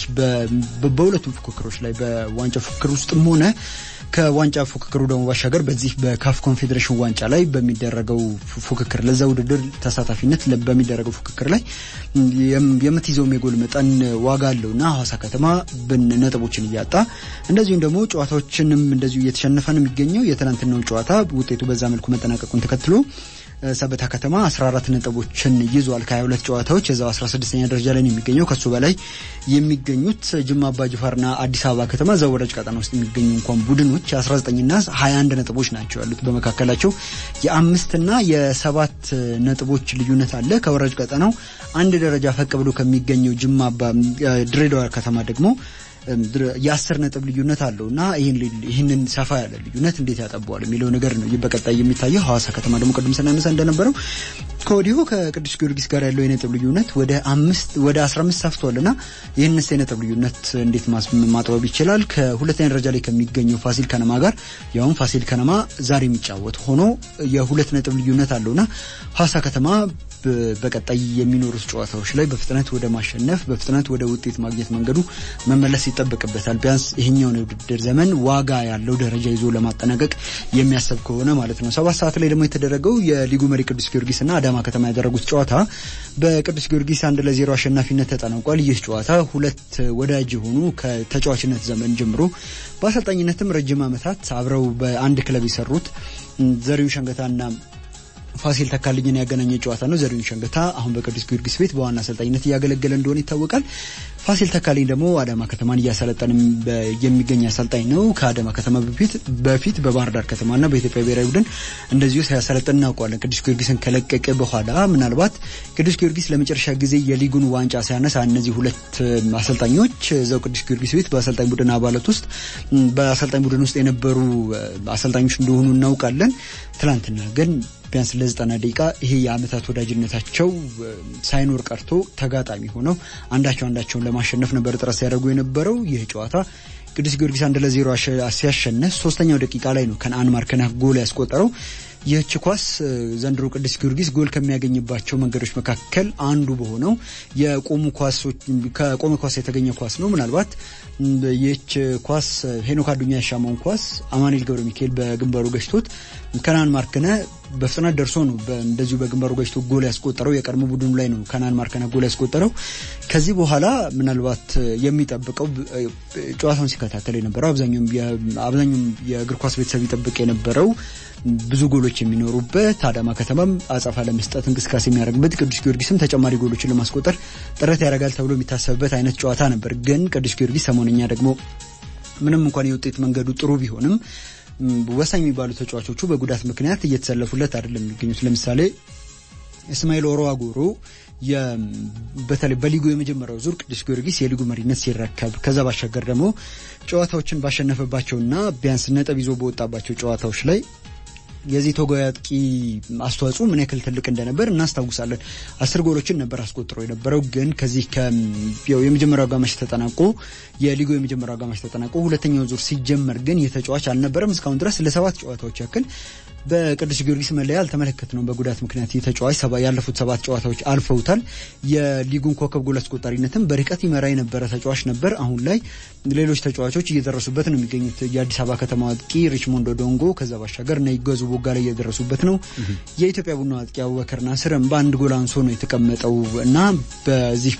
በሁለቱም ፉክክሮች ላይ በዋንጫ ፉክክር ውስጥም ሆነ ከዋንጫ ፉክክሩ ደግሞ ባሻገር በዚህ በካፍ ኮንፌዴሬሽን ዋንጫ ላይ በሚደረገው ፉክክር ለዛ ውድድር ተሳታፊነት በሚደረገው ፉክክር ላይ የምትይዘውም የጎል መጠን ዋጋ አለው እና ሐዋሳ ከተማ ነጥቦችን እያጣ እንደዚሁም ደግሞ ጨዋታዎችንም እንደዚሁ እየተሸነፈ ነው የሚገኘው። የትናንትናው ጨዋታ ውጤቱ በዛ መልኩ መጠናቀቁን ተከትሎ ሰበታ ከተማ 14 ነጥቦችን ይዟል። ከ22 ጨዋታዎች የዛው 16ኛ ደረጃ ላይ ነው የሚገኘው። ከሱ በላይ የሚገኙት ጅማ አባጅፋርና አዲስ አበባ ከተማ እዛው ወራጅ ቀጠና ውስጥ የሚገኙ እንኳን ቡድኖች 19ና 21 ነጥቦች ናቸው ያሉት። በመካከላቸው የአምስትና የሰባት ነጥቦች ልዩነት አለ። ከወራጅ ቀጠናው አንድ ደረጃ ፈቅ ብሎ ከሚገኘው ጅማ ድሬዳዋ ከተማ ደግሞ የአስር ነጥብ ልዩነት አለው እና ይህንን ሰፋ ያለ ልዩነት እንዴት ያጠበዋል የሚለው ነገር ነው በቀጣይ የሚታየው። ሐዋሳ ከተማ ደግሞ ቅድም ስናነሳ እንደነበረው ከወዲሁ ከቅዱስ ጊዮርጊስ ጋር ያለው የነጥብ ልዩነት ወደ አምስት ወደ አስራ አምስት ሰፍቷል እና ይህንስ የነጥብ ልዩነት እንዴት ማጥበብ ይችላል? ከሁለተኛ ደረጃ ላይ ከሚገኘው ፋሲል ከነማ ጋር ያውም ፋሲል ከነማ ዛሬ የሚጫወት ሆኖ የሁለት ነጥብ ልዩነት አለውና ሐዋሳ ከተማ በቀጣይ የሚኖሩት ጨዋታዎች ላይ በፍጥነት ወደ ማሸነፍ በፍጥነት ወደ ውጤት ማግኘት መንገዱ መመለስ ይጠበቅበታል። ቢያንስ ይሄኛውን የውድድር ዘመን ዋጋ ያለው ደረጃ ይዞ ለማጠናቀቅ የሚያሰብ ከሆነ ማለት ነው። ሰባት ሰዓት ላይ ደግሞ የተደረገው የሊጉ መሪ ቅዱስ ጊዮርጊስና አዳማ ከተማ ያደረጉት ጨዋታ በቅዱስ ጊዮርጊስ አንድ ለዜሮ አሸናፊነት ተጠናቋል። ይህ ጨዋታ ሁለት ወዳጅ የሆኑ ከተጫዋችነት ዘመን ጀምሮ በአሰልጣኝነትም ረጅም ዓመታት አብረው በአንድ ክለብ የሰሩት ዘሪሁን ሸንገታና ፋሲል ተካልኝን ያገናኘ ጨዋታ ነው። ዘሪሁን ሸንገታ አሁን በቅዱስ ጊዮርጊስ ቤት በዋና አሰልጣኝነት እያገለገለ እንደሆነ ይታወቃል። ፋሲል ተካልኝ ደግሞ አዳማ ከተማን እያሰለጠን የሚገኝ አሰልጣኝ ነው። ከአዳማ ከተማ በፊት በፊት በባህር ዳር ከተማና በኢትዮጵያ ብሔራዊ ቡድን እንደዚሁ ሲያሰለጥን እናውቀዋለን። ቅዱስ ጊዮርጊስን ከለቀቀ በኋላ ምናልባት ቅዱስ ጊዮርጊስ ለመጨረሻ ጊዜ የሊጉን ዋንጫ ሲያነሳ እነዚህ ሁለት አሰልጣኞች እዛው ቅዱስ ጊዮርጊስ ቤት በአሰልጣኝ ቡድን አባላት ውስጥ በአሰልጣኝ ቡድን ውስጥ የነበሩ አሰልጣኞች እንደሆኑ እናውቃለን። ትናንትና ግን ቢያንስ ለዘጠና ደቂቃ ይሄ የአመታት ወዳጅነታቸው ሳይኖር ቀርቶ ተጋጣሚ ሆነው አንዳቸው አንዳቸውን ለማሸነፍ ነበር ጥረት ሲያደርጉ የነበረው። ይህ ጨዋታ ቅዱስ ጊዮርጊስ አንድ ለዜሮ ሲያሸነፍ ሶስተኛው ደቂቃ ላይ ነው ከነአን ማርከነህ ጎል ያስቆጠረው። ይህች ኳስ ዘንድሮ ቅዱስ ጊዮርጊስ ጎል ከሚያገኝባቸው መንገዶች መካከል አንዱ በሆነው የቆሙ ኳሶች ከቆመ ኳስ የተገኘ ኳስ ነው። ምናልባት ይህች ኳስ ሄኖክ አዱኛ ያሻማውን ኳስ አማኑኤል ገብረ ሚካኤል በግንባሩ ገጭቶት ከናን ማርከነ በፍጥነት ደርሶ ነው እንደዚሁ በግንባሩ ገጭቶ ጎል ያስቆጠረው። የቀድሞ ቡድኑ ላይ ነው ከናን ማርከነ ጎል ያስቆጠረው። ከዚህ በኋላ ምናልባት የሚጠብቀው ጨዋታውን ሲከታተል የነበረው አብዛኛውም የእግር ኳስ ቤተሰብ ይጠብቅ የነበረው ብዙ ጎሎች የሚኖሩበት አዳማ ከተማም አጸፋ ለመስጠት እንቅስቃሴ የሚያደርግበት ቅዱስ ጊዮርጊስም ተጨማሪ ጎሎችን ለማስቆጠር ጥረት ያደርጋል ተብሎ የሚታሰብበት አይነት ጨዋታ ነበር። ግን ቅዱስ ጊዮርጊስ ሰሞነኛ ደግሞ ምንም እንኳን የውጤት መንገዱ ጥሩ ቢሆንም ወሳኝ የሚባሉ ተጫዋቾቹ በጉዳት ምክንያት እየተሰለፉለት አይደለም የሚገኙት። ለምሳሌ እስማኤል ኦሮ አጎሮ በተለይ በሊጉ የመጀመሪያው ዙር ቅዱስ ጊዮርጊስ የሊጉ መሪነት ሲረከብ ከዛ ባሻገር ደግሞ ጨዋታዎችን ባሸነፈባቸውና ቢያንስ ነጥብ ይዞ በወጣባቸው ጨዋታዎች ላይ የዚህ ቶጎ አጥቂ አስተዋጽኦ ምን ያክል ትልቅ እንደነበር እናስታውሳለን። አስር ጎሎችን ነበር አስቆጥሮ የነበረው። ግን ከዚህ የመጀመሪያው አጋማሽ ተጠናቆ የሊጉ የመጀመሪያው አጋማሽ ተጠናቆ ሁለተኛው ዙር ሲጀመር ግን የተጫዋች አልነበረም። እስካሁን ድረስ ለሰባት ጨዋታዎች ያክል በቅዱስ ጊዮርጊስ መለያ አልተመለከትነውም። በጉዳት ምክንያት ተጫዋች ያለፉት ሰባት ጨዋታዎች አልፈውታል። የሊጉን ኮከብ ጎል አስቆጣሪነትም በርቀት ይመራ የነበረ ተጫዋች ነበር። አሁን ላይ ሌሎች ተጫዋቾች እየደረሱበት ነው የሚገኙት። የአዲስ አበባ ከተማ አጥቂ ሪችሞንዶ ዶንጎ፣ ከዛ ባሻገር እና ይገዙ ቦጋ ላይ እየደረሱበት ነው። የኢትዮጵያ ቡና አጥቂ አቡበከር ናስርም በአንድ ጎል አንሶ ነው የተቀመጠው እና በዚህ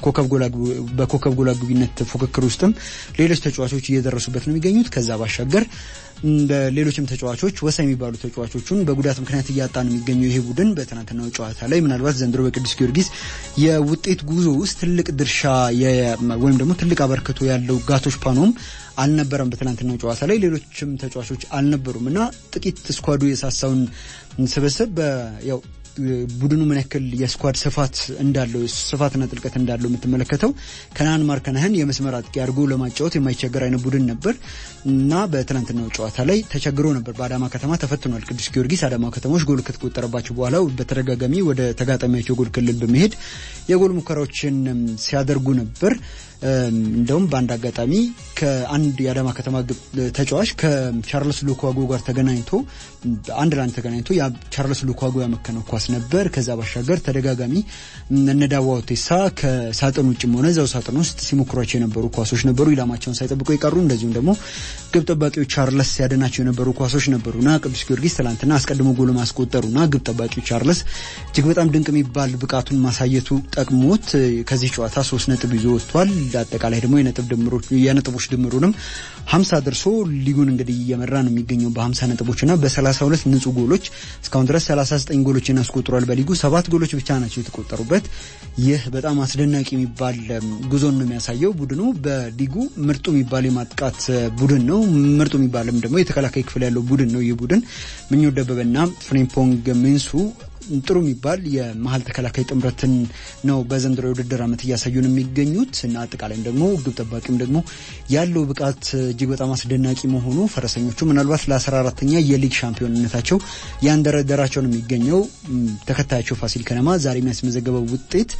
በኮከብ ጎል አግቢነት ፉክክር ውስጥም ሌሎች ተጫዋቾች እየደረሱበት ነው የሚገኙት። ከዛ ባሻገር ሌሎችም ተጫዋቾች ወሳኝ የሚባሉ ተጫዋቾቹን በጉዳት ምክንያት እያጣ ነው የሚገኘው ይሄ ቡድን በትናንትናው ጨዋታ ላይ ምናልባት ዘንድሮ በቅዱስ ጊዮርጊስ የውጤት ጉዞ ውስጥ ትልቅ ድርሻ ወይም ደግሞ ትልቅ አበርክቶ ያለው ጋቶች ፓኖም አልነበረም። በትናንትናው ጨዋታ ላይ ሌሎችም ተጫዋቾች አልነበሩም እና ጥቂት ስኳዱ የሳሳውን ስብስብ ያው ቡድኑ ምን ያክል የስኳድ ስፋት እንዳለው ስፋትና ጥልቀት እንዳለው የምትመለከተው ከናን ማርከናህን የመስመር አጥቂ አድርጎ ለማጫወት የማይቸገር አይነት ቡድን ነበር እና በትናንትናው ጨዋታ ላይ ተቸግሮ ነበር። በአዳማ ከተማ ተፈትኗል ቅዱስ ጊዮርጊስ። አዳማ ከተሞች ጎል ከተቆጠረባቸው በኋላ በተደጋጋሚ ወደ ተጋጣሚያቸው ጎል ክልል በመሄድ የጎል ሙከራዎችን ሲያደርጉ ነበር። እንደውም በአንድ አጋጣሚ ከአንድ የአዳማ ከተማ ተጫዋች ከቻርልስ ሉኳጎ ጋር ተገናኝቶ አንድ ለአንድ ተገናኝቶ ቻርልስ ሉኳጎ ያመከነው ኳስ ነበር። ከዛ ባሻገር ተደጋጋሚ እነዳዋ ቴሳ ከሳጥን ውጭም ሆነ እዛው ሳጥን ውስጥ ሲሞክሯቸው የነበሩ ኳሶች ነበሩ፣ ኢላማቸውን ሳይጠብቁ የቀሩ እንደዚሁም ደግሞ ግብ ጠባቂው ቻርልስ ያደናቸው የነበሩ ኳሶች ነበሩና ቅዱስ ጊዮርጊስ ትላንትና አስቀድሞ ጎል ማስቆጠሩና ግብ ጠባቂው ቻርልስ እጅግ በጣም ድንቅ የሚባል ብቃቱን ማሳየቱ ጠቅሞት ከዚህ ጨዋታ ሶስት ነጥብ ይዞ ወጥቷል። አጠቃላይ ደግሞ የነጥብ ድምሮች የነጥቦች ድምሩንም ሀምሳ ደርሶ ሊጉን እንግዲህ እየመራ ነው የሚገኘው በሀምሳ ነጥቦችና በሰላሳ ሁለት ንጹህ ጎሎች እስካሁን ድረስ ሰላሳ ዘጠኝ ጎሎችን አስቆጥሯል። በሊጉ ሰባት ጎሎች ብቻ ናቸው የተቆጠሩበት። ይህ በጣም አስደናቂ የሚባል ጉዞን ነው የሚያሳየው። ቡድኑ በሊጉ ምርጡ የሚባል የማጥቃት ቡድን ነው። ምርጡ የሚባልም ደግሞ የተከላካይ ክፍል ያለው ቡድን ነው። ይህ ቡድን ምኞት ደበበና ፍሬምፖንግ ሚንሱ ጥሩ የሚባል የመሀል ተከላካይ ጥምረትን ነው በዘንድሮ የውድድር ዓመት እያሳዩን የሚገኙት እና አጠቃላይም ደግሞ ግብ ጠባቂም ደግሞ ያለው ብቃት እጅግ በጣም አስደናቂ መሆኑ ፈረሰኞቹ ምናልባት ለአስራ አራተኛ የሊግ ሻምፒዮንነታቸው ያንደረደራቸው ነው የሚገኘው። ተከታያቸው ፋሲል ከነማ ዛሬ የሚያስመዘገበው ውጤት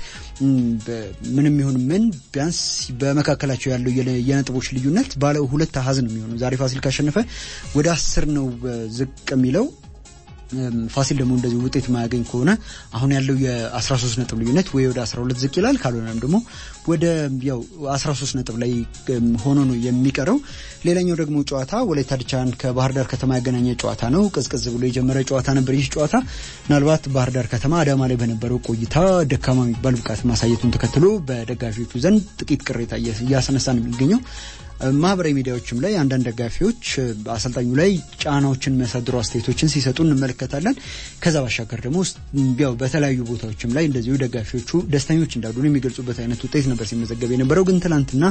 ምንም ይሁን ምን ቢያንስ በመካከላቸው ያለው የነጥቦች ልዩነት ባለ ሁለት አሀዝ ነው የሚሆነው። ዛሬ ፋሲል ካሸነፈ ወደ አስር ነው ዝቅ የሚለው ፋሲል ደግሞ እንደዚህ ውጤት ማያገኝ ከሆነ አሁን ያለው የ13 ነጥብ ልዩነት ወይ ወደ 12 ዝቅ ይላል፣ ካልሆነም ደግሞ ወደ ያው 13 ነጥብ ላይ ሆኖ ነው የሚቀረው። ሌላኛው ደግሞ ጨዋታ ወላይታ ድቻን ከባህር ዳር ከተማ ያገናኘ ጨዋታ ነው። ቅዝቅዝ ብሎ የጀመረ ጨዋታ ነበር። ይህ ጨዋታ ምናልባት ባህር ዳር ከተማ አዳማ ላይ በነበረው ቆይታ ደካማ የሚባል ብቃት ማሳየቱን ተከትሎ በደጋፊዎቹ ዘንድ ጥቂት ቅሬታ እያስነሳ ነው የሚገኘው። ማህበራዊ ሚዲያዎችም ላይ አንዳንድ ደጋፊዎች አሰልጣኙ ላይ ጫናዎችን የሚያሳድሩ አስተያየቶችን ሲሰጡ እንመለከታለን። ከዛ ባሻገር ደግሞ ያው በተለያዩ ቦታዎችም ላይ እንደዚሁ ደጋፊዎቹ ደስተኞች እንዳሉ የሚገልጹበት አይነት ውጤት ነበር ሲመዘገብ የነበረው። ግን ትናንትና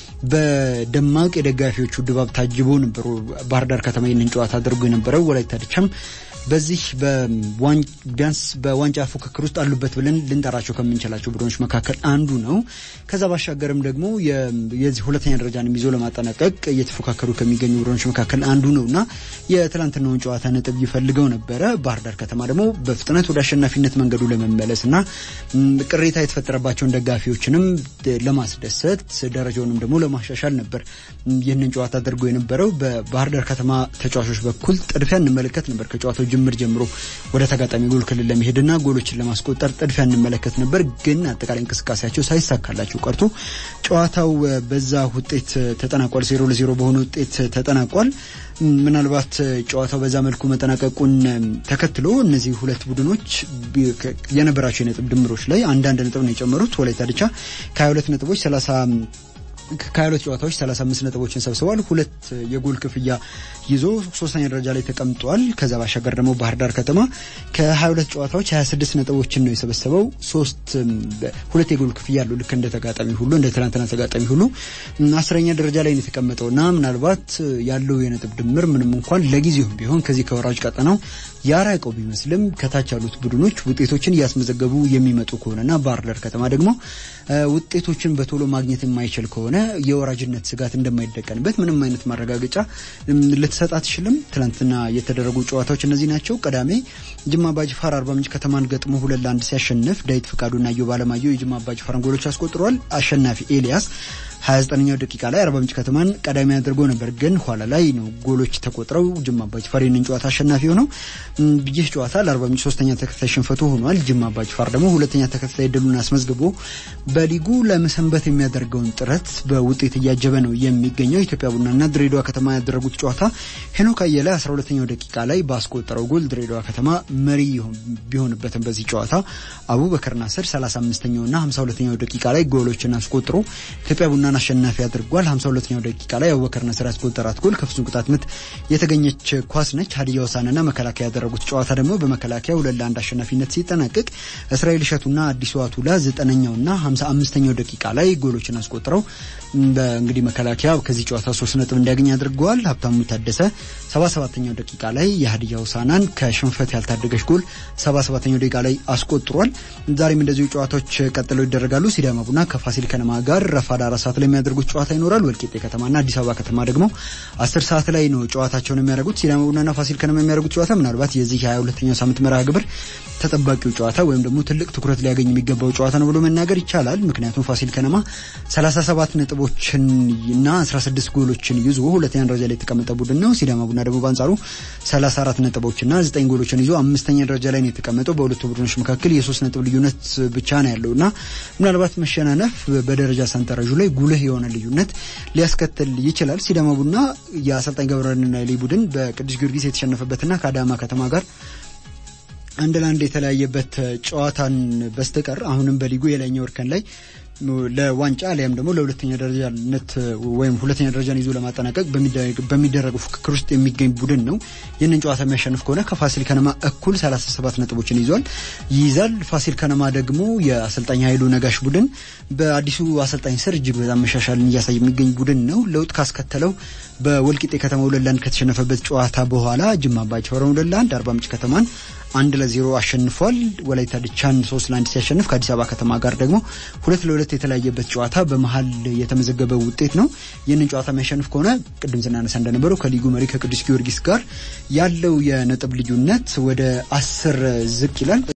በደማቅ የደጋፊዎቹ ድባብ ታጅቦ ነበሩ ባህር ዳር ከተማ ይህንን ጨዋታ አድርጎ የነበረው ወላይታ ድቻም በዚህ ቢያንስ በዋንጫ ፉክክር ውስጥ አሉበት ብለን ልንጠራቸው ከምንችላቸው ቡድኖች መካከል አንዱ ነው። ከዛ ባሻገርም ደግሞ የዚህ ሁለተኛ ደረጃን ይዞ ለማጠናቀቅ እየተፎካከሩ ከሚገኙ ቡድኖች መካከል አንዱ ነው እና የትላንትናውን ጨዋታ ነጥብ ይፈልገው ነበረ። ባህር ዳር ከተማ ደግሞ በፍጥነት ወደ አሸናፊነት መንገዱ ለመመለስ እና ቅሬታ የተፈጠረባቸውን ደጋፊዎችንም ለማስደሰት ደረጃውንም ደግሞ ለማሻሻል ነበር ይህንን ጨዋታ አድርጎ የነበረው። በባህር ዳር ከተማ ተጫዋቾች በኩል ጥድፊያ እንመለከት ነበር ከጨዋታው ጅምር ጀምሮ ወደ ተጋጣሚ ጎል ክልል ለመሄድና ጎሎችን ለማስቆጠር ጥድፊያ እንመለከት ነበር። ግን አጠቃላይ እንቅስቃሴያቸው ሳይሳካላቸው ቀርቶ ጨዋታው በዛ ውጤት ተጠናቋል። ዜሮ ለዜሮ በሆነ ውጤት ተጠናቋል። ምናልባት ጨዋታው በዛ መልኩ መጠናቀቁን ተከትሎ እነዚህ ሁለት ቡድኖች የነበራቸው የነጥብ ድምሮች ላይ አንዳንድ ነጥብ ነው የጨመሩት። ወላይታ ድቻ ከ22 ነጥቦች 30 ከሁለት ጨዋታዎች 35 ነጥቦችን ሰብስቧል። ሁለት የጎል ክፍያ ይዞ ሶስተኛ ደረጃ ላይ ተቀምጧል። ከዛ ባሻገር ደግሞ ባህር ዳር ከተማ ከ22 ጨዋታዎች 26 ነጥቦችን ነው የሰበሰበው። ሶስት ሁለት የጎል ክፍያ ያለው ልክ እንደ ተጋጣሚ ሁሉ እንደ ትናንትና ተጋጣሚ ሁሉ አስረኛ ደረጃ ላይ ነው የተቀመጠው እና ምናልባት ያለው የነጥብ ድምር ምንም እንኳን ለጊዜውም ቢሆን ከዚህ ከወራጅ ቀጠናው ያራቀው ቢመስልም ከታች ያሉት ቡድኖች ውጤቶችን እያስመዘገቡ የሚመጡ ከሆነና ባህር ዳር ከተማ ደግሞ ውጤቶችን በቶሎ ማግኘት የማይችል ከሆነ የወራጅነት ስጋት እንደማይደቀንበት ምንም አይነት ማረጋገጫ ልትሰጥ አትችልም። ትናንትና የተደረጉ ጨዋታዎች እነዚህ ናቸው። ቅዳሜ ጅማ አባጅፋር አርባ ምንጭ ከተማን ገጥሞ ሁለት ለአንድ ሲያሸንፍ ዳዊት ፍቃዱና ዮብ አለማየሁ የጅማ አባጅፋርን ጎሎች አስቆጥረዋል። አሸናፊ ኤልያስ 29ኛው ደቂቃ ላይ አርባ ምንጭ ከተማን ቀዳሚ አድርጎ ነበር፣ ግን ኋላ ላይ ነው ጎሎች ተቆጥረው ጅማ አባጅፋር ይህንን ጨዋታ አሸናፊ ሆነው ይህ ጨዋታ ለአርባ ምንጭ ሶስተኛ ተከታታይ ሽንፈቱ ሆኗል። ጅማ አባጅፋር ደግሞ ሁለተኛ ተከታታይ ድሉን አስመዝግቦ በሊጉ ለመሰንበት የሚያደርገውን ጥረት በውጤት እያጀበ ነው የሚገኘው። ኢትዮጵያ ቡናና ድሬዳዋ ከተማ ያደረጉት ጨዋታ ሄኖክ አየለ 12ኛው ደቂቃ ላይ ባስቆጠረው ጎል ድሬዳዋ ከተማ መሪ ቢሆንበትም በዚህ ጨዋታ አቡበከር ናስር 35ኛውና 52ኛው ደቂቃ ላይ ጎሎችን አስቆጥሮ ኢትዮጵያ ቡናን አሸናፊ አድርጓል። 52ኛው ደቂቃ ላይ አቡበከር ናስር ያስቆጠራት ጎል ከፍጹም ቅጣት ምት የተገኘች ኳስ ነች። ሀዲያ ሆሳዕናና መከላከያ ያደረጉት ጨዋታ ደግሞ በመከላከያ ሁለት ለአንድ አሸናፊነት ሲጠናቀቅ እስራኤል እሸቱና አዲሱ አቱላ ዘጠነኛውና 55ኛው ደቂቃ ላይ ጎሎችን አስቆጥረው እንግዲህ መከላከያ ከዚህ ጨዋታ ሶስት ነጥብ እንዲያገኝ አድርገዋል። ሀብታሙ ታደሰ 77ኛው ደቂቃ ላይ የሀዲያ ሆሳዕናን ከሽንፈት ያልታደገች ጎል 77ኛው ደቂቃ ላይ አስቆጥሯል። ዛሬም እንደዚሁ ጨዋታዎች ቀጥለው ይደረጋሉ። ሲዳማ ቡና ከፋሲል ከነማ ጋር ረፋድ አራት ሰዓት ላይ የሚያደርጉት ጨዋታ ይኖራል። ወልቂጤ ከተማና አዲስ አበባ ከተማ ደግሞ አስር ሰዓት ላይ ነው ጨዋታቸውን የሚያደርጉት። ሲዳማ ቡናና ፋሲል ከነማ የሚያደርጉት ጨዋታ ምናልባት የዚህ የ22ኛው ሳምንት መርሃ ግብር ተጠባቂው ጨዋታ ወይም ደግሞ ትልቅ ትኩረት ሊያገኝ የሚገባው ጨዋታ ነው ብሎ መናገር ይቻላል። ምክንያቱም ፋሲል ከነማ 37 ነጥቦችን እና 16 ጎሎችን ይዞ ሁለተኛ ደረጃ ላይ የተቀመጠ ቡድን ነው። ሲዳማ ቡና ደግሞ በአንጻሩ 34 ነጥቦችና 9 ጎሎችን ይዞ አምስተኛ ደረጃ ላይ ነው የተቀመጠው። በሁለቱ ቡድኖች መካከል የሶስት ነጥብ ልዩነት ብቻ ነው ያለው እና ምናልባት መሸናነፍ በደረጃ ሰንጠረዡ ላይ ጉልህ የሆነ ልዩነት ሊያስከትል ይችላል። ሲዳማ ቡና የአሰልጣኝ ገብረና ሊ ቡድን በቅዱስ ጊዮርጊስ የተሸነፈበትና ከአዳማ ከተማ ጋር አንድ ለአንድ የተለያየበት ጨዋታን በስተቀር አሁንም በሊጉ የላይኛው እርከን ላይ ለዋንጫ አሊያም ደግሞ ለሁለተኛ ደረጃነት ወይም ሁለተኛ ደረጃን ይዞ ለማጠናቀቅ በሚደረገው ፉክክር ውስጥ የሚገኝ ቡድን ነው። ይህንን ጨዋታ የሚያሸንፍ ከሆነ ከፋሲል ከነማ እኩል 37 ነጥቦችን ይዟል ይይዛል። ፋሲል ከነማ ደግሞ የአሰልጣኝ ኃይሉ ነጋሽ ቡድን በአዲሱ አሰልጣኝ ስር እጅግ በጣም መሻሻልን እያሳየ የሚገኝ ቡድን ነው። ለውጥ ካስከተለው በወልቂጤ ከተማ ሁለት ለአንድ ከተሸነፈበት ጨዋታ በኋላ ጅማ አባጅፋር ሁለት ለአንድ አርባ ምንጭ ከተማን አንድ ለዜሮ አሸንፏል። ወላይታ ድቻን ሶስት ለአንድ ሲያሸንፍ ከአዲስ አበባ ከተማ ጋር ደግሞ ሁለት ለሁለት የተለያየበት ጨዋታ በመሀል የተመዘገበ ውጤት ነው። ይህንን ጨዋታ የሚያሸንፍ ከሆነ ቅድም ስናነሳ እንደነበረው ከሊጉ መሪ ከቅዱስ ጊዮርጊስ ጋር ያለው የነጥብ ልዩነት ወደ አስር ዝቅ ይላል።